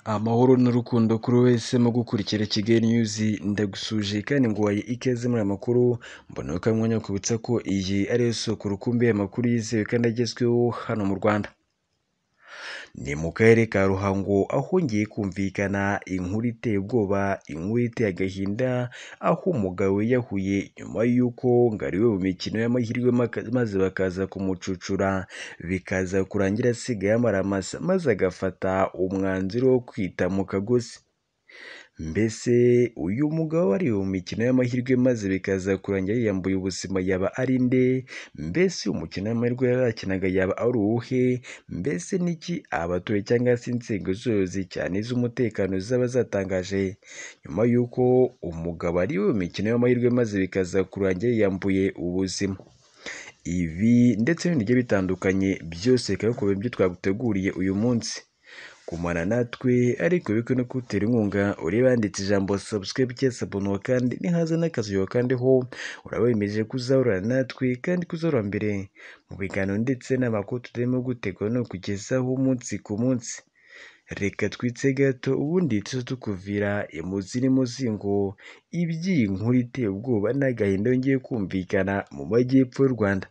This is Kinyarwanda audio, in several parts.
amahoro n'urukundo kuri wese mu gukurikira Kigali News ndagusuje kandi nguhaye ikaze muri aya makuru mbona ko mwanya kubitsa ko iyi ariyo soko rukumbi y'amakuru yizewe kandi agezweho hano mu Rwanda ni mu karere ka ruhango ahongeye kumvikana inkuru iteye ubwoba inkuru iteye agahinda aho umugabo yiyahuye nyuma y'uko ngo ariwe mu mikino y'amahirwe maze bakaza kumucucura bikaza kurangira asigaye amaramasa maze agafata umwanzuro wo kwita mu kagozi mbese uyu mugabo wari mu mikino y'amahirwe maze bikaza kurangira yiyambuye ubuzima yaba ari nde mbese uyu mukino w'amahirwe yarakinaga yaba ari uwuhe mbese niki abaturage cyangwa se inzego zose cyane iz'umutekano zaba zatangaje nyuma y'uko umugabo ari mu mikino y'amahirwe maze bikaza kurangira yiyambuye ubuzima ibi ndetse n'ibindi bigiye bitandukanye byose bikaba bikorwa ibyo twaguteguriye uyu munsi kumara natwe ariko bikwiye no kutera inkunga ureba handitse ijambo subscribe cyangwa sabonuwa kandi nihaza n'akazuba kandi ho uraba wemeje kuzahorana natwe kandi kuzahora mbere mu biganiro ndetse n'amakuru turimo gutegura no kugezaho umunsi ku munsi reka twitse gato ubundi tuze tukuvira imuzi n'imuzingo iby'iyi nkuru iteye ubwoba n'agahinda yongeye kumvikana mu majyepfo y'u Rwanda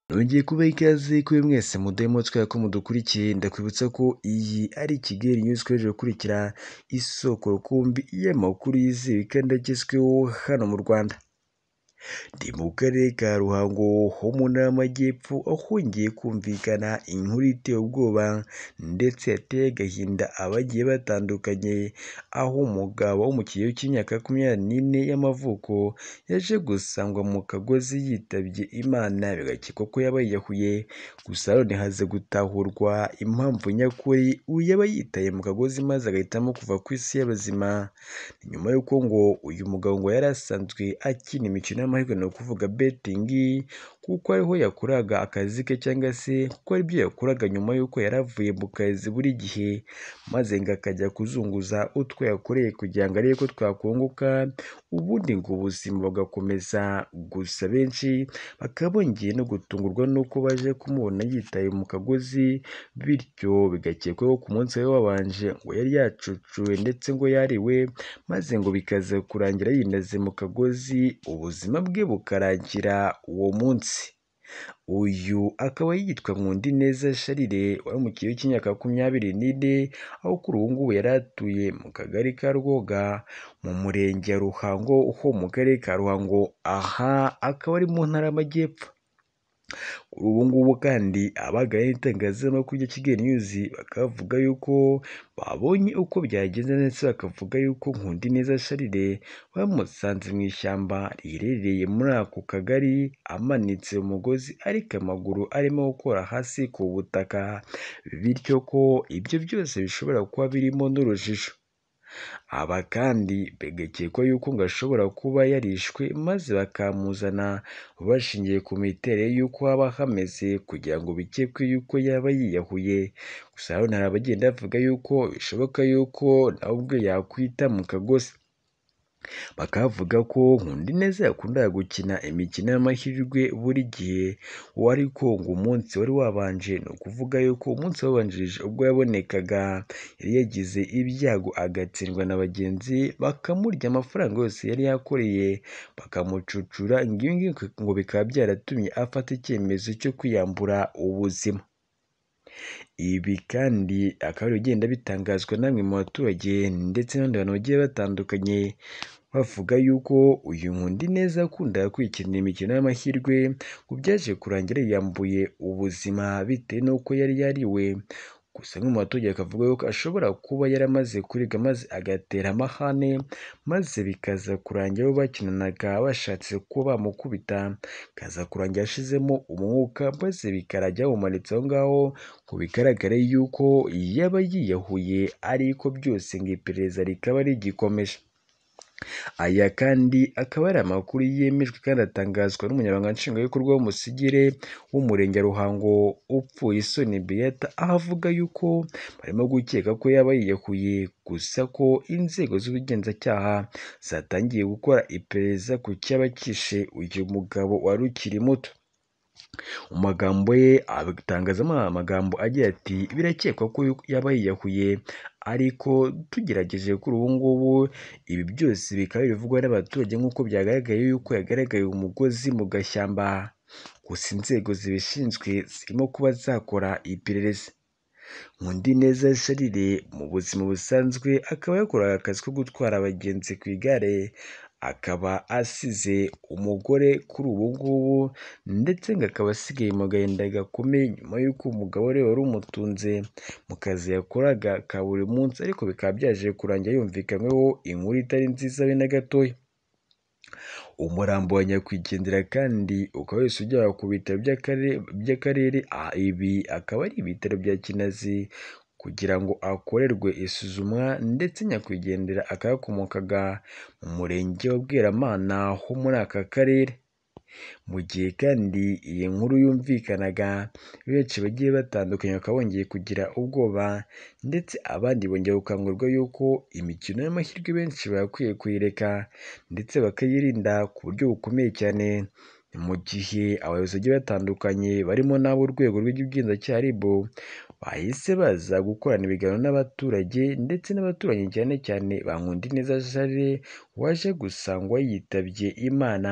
nongeye kuba ikaze kuri mwese mudemo twera ko mudukurikiye ndakwibutsa ko iyi ari Kigali News twaje gukurikira isoko rukumbi y'amakuru yizewe kandi agezweho hano mu Rwanda ni mu karere ka ruhango ho mu ntara y'amajyepfo ahongeye kumvikana inkuru iteye ubwoba ndetse yateye agahinda abagiye batandukanye aho umugabo wo mu kigero cy'imyaka makumyabiri n'ine y'amavuko yaje gusangwa mu kagozi yitabye imana bigakekwa ko yaba yiyahuye gusa none haze gutahurwa impamvu nyakuri uyu yaba yitaye mu kagozi maze agahitamo kuva ku isi y'abazima nyuma y'uko ngo uyu mugabo ngo yari asanzwe akina imikino amahirwe ni ukuvuga betingi kuko ariho yakoraga akazi ke cyangwa se kuko aribyo yakoraga nyuma y'uko yari avuye mu kazi buri gihe maze ngo akajya kuzunguza utwo yakoreye kugira ngo arebe ko twakunguka ubundi ngo ubuzima bugakomeza gusa benshi bakaba bongeye no gutungurwa n'uko baje kumubona yitaye mu kagozi bityo bigakekwa ko ku munsi we wabanje ngo yari yacucuwe ndetse ngo yariwe maze ngo bikaza kurangira yinaze mu kagozi ubuzima bwe bukarangira uwo munsi uyu akaba yitwa Nkundi Neza Sharire wari mu kigero cy'imyaka makumyabiri n'ine aho kuri ubu ngubu yari atuye mu kagari ka Rwoga mu murenge wa Ruhango ho mu karere ka Ruhango aha akaba ari mu ntara y'amajyepfo kuri ubu ngubu kandi abaganira n'itangazamakuru rya Kigali News bakavuga yuko babonye uko byagenze ndetse bakavuga yuko Nkundi Neza Charire bamusanze mu ishyamba riherereye muri ako kagari amanitse umugozi ariko amaguru arimo gukora hasi ku butaka bityo ko ibyo byose bishobora kuba birimo n'urujijo aba kandi bigakekwa yuko ngo ashobora kuba yarishwe maze bakamuzana bashingiye ku miterere y'uko haba hameze kugira ngo bikekwe yuko yaba yiyahuye gusa hano hari abagenda bavuga yuko bishoboka yuko nawe ubwe yakwita mu kagozi bakavuga ko nkundi neza yakundaga gukina imikino y'amahirwe buri gihe wari ko ngo umunsi wari wabanje ni ukuvuga yuko umunsi wabanjirije ubwo yabonekaga yari yagize ibyago agatsindwa na bagenzi bakamurya amafaranga yose yari yakoreye bakamucucura ngo ibi ngo bikaba byaratumye afata icyemezo cyo kwiyambura ubuzima ibi kandi akaba ari bigenda bitangazwa namwe mu baturage ndetse n'abandi bantu bagiye batandukanye bavuga yuko uyu nkundi neza akunda kwikinira imikino y'amahirwe ngo byaje kurangira yambuye ubuzima bitewe n'uko yari yariwe gusa mu baturage akavuga yuko ashobora kuba yaramaze kurega maze agatera amahane maze bikaza kurangira abo bakinanaga bashatse kuba bamukubita bikaza kurangira ashizemo umwuka maze bikarangira bamumanitse aho ngaho ngo bigaragare yuko yaba yiyahuye ariko byose ngo iperereza rikaba rigikomeje aya kandi akaba ari amakuru yemejwe kandi atangazwa n'umunyamabanga nshingwabikorwa w'umusigire w'umurenge ruhango upfuye isoni beyata aho avuga yuko barimo gukeka ko yaba yiyahuye gusa ko inzego z'ubugenzacyaha zatangiye gukora iperereza ku cyaba kishe uyu mugabo wari ukiri muto mu magambo ye atangazamo amagambo agira ati birakekwa ko yaba yiyahuye ariko tugerageje kuri ubu ngubu ibi byose bikaba bivugwa n'abaturage nk'uko byagaragaye yuko yagaragaye umugozi mu gashyamba gusa inzego zibishinzwe zirimo kuba zakora iperereza Nkundineza Charire mu buzima busanzwe akaba yakoraga akazi ko gutwara abagenzi ku igare akaba asize umugore kuri ubu ngubu ndetse ngo akaba asigaye mu gahinda gakomeye nyuma y'uko umugabo we wari umutunze mu kazi yakoraga ka buri munsi ariko bikaba byaje kurangira yumvikanyweho inkuru itari nziza be na gatoya umurambo wa nyakwigendera kandi ukaba wese ujyanwa ku bitaro by'akarere by'akarere ibi akaba ari ibitaro bya Kinazi kugira ngo akorerwe isuzumwa ndetse nyakwigendera akaba yakomokaga mu murenge wa Bweramana ho muri aka karere mu gihe kandi iyi nkuru yumvikanaga benshi bagiye batandukanye bakaba bongeye kugira ubwoba ndetse abandi bongera gukangurirwa yuko imikino y'amahirwe benshi bagakwiye kuyireka ndetse bakayirinda ku buryo bukomeye cyane mu gihe abayobozi bagiye batandukanye barimo n'ab'urwego rw'igenzacyaha RIB bahise baza gukorana ibiganiro n'abaturage ndetse n'abaturanyi cyane cyane ba Nkundineza Charles waje gusangwa yitabye Imana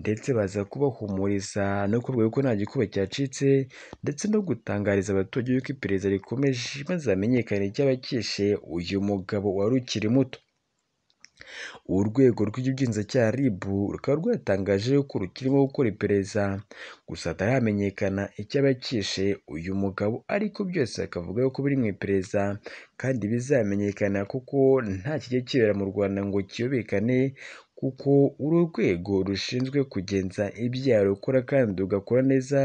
ndetse baza kubahumuriza no kubabwira ko nta gikuba cyacitse ndetse no gutangariza abaturage yuko iperereza rikomeje maze hamenyekane icyaba cyishe uyu mugabo wari ukiri muto urwego rw'igenzacyaha RIB rukaba rwatangaje ko rukirimo gukora iperereza gusa hataramenyekana icyaba cyishe uyu mugabo ariko byose bakavuga ko biri mu iperereza kandi bizamenyekana kuko nta kijya kibera mu Rwanda ngo kiyobekane kuko uru rwego rushinzwe kugenza ibyaha rukora kandi rugakora neza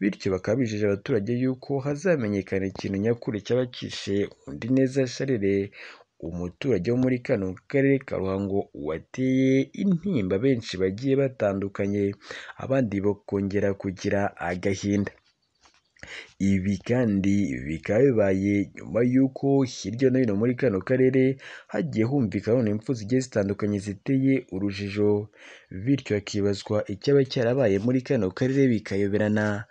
bityo bakaba bijeje abaturage yuko hazamenyekana ikintu nyakuri cyaba cyishe Nkundineza Charles umuturage wo muri kano karere ka Ruhango wateye intimba benshi bagiye batandukanye abandi bakongera kugira agahinda ibi kandi bikaba bibaye nyuma y'uko hirya no hino muri kano karere hagiye humvikana impfu zigiye zitandukanye ziteye urujijo bityo hakibazwa icyaba cyarabaye muri kano karere bikayoberana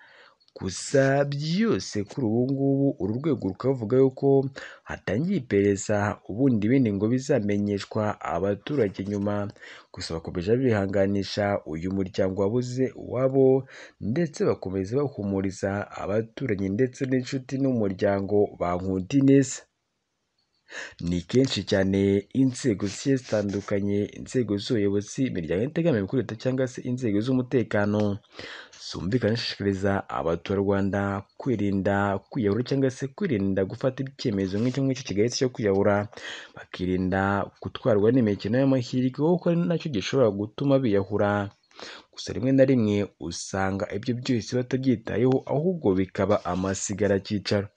gusa byose kuri ubu ngubu uru rwego rukavuga yuko hatangiye iperereza ubundi ibindi ngo bizamenyeshwa abaturage nyuma gusa bakomeje bihanganisha uyu muryango wabuze uwabo ndetse bakomeza bahumuriza abaturanyi ndetse n'inshuti n'umuryango ba Nkundineza ni kenshi cyane inzego zigiye zitandukanye inzego z'ubuyobozi imiryango itegamiye kuri leta cyangwa se inzego z'umutekano zumvikana ishishikariza abaturarwanda kwirinda kwiyahura cyangwa se kwirinda gufata icyemezo nk'icyo ngicyo kigayitse cyo kwiyahura bakirinda gutwarwa n'imikino y'amahirwe kuko ari nacyo gishobora gutuma biyahura gusa rimwe na rimwe usanga ibyo byose batabyitayeho ahubwo bikaba amasigaracyicaro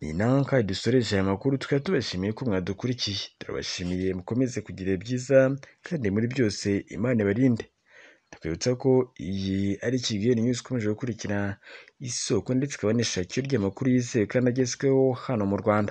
ni nawe kandi dusoreje aya makuru tukaba tubashimiye ko mwadukurikiye turabashimiye mukomeze kugira byiza kandi muri byose imana ibarinde tukwibutsa ko iyi ari Kigali News ikomeje gukurikira isoko ndetse ikaba n'ishakiro ry'amakuru yizewe kandi agezweho hano mu Rwanda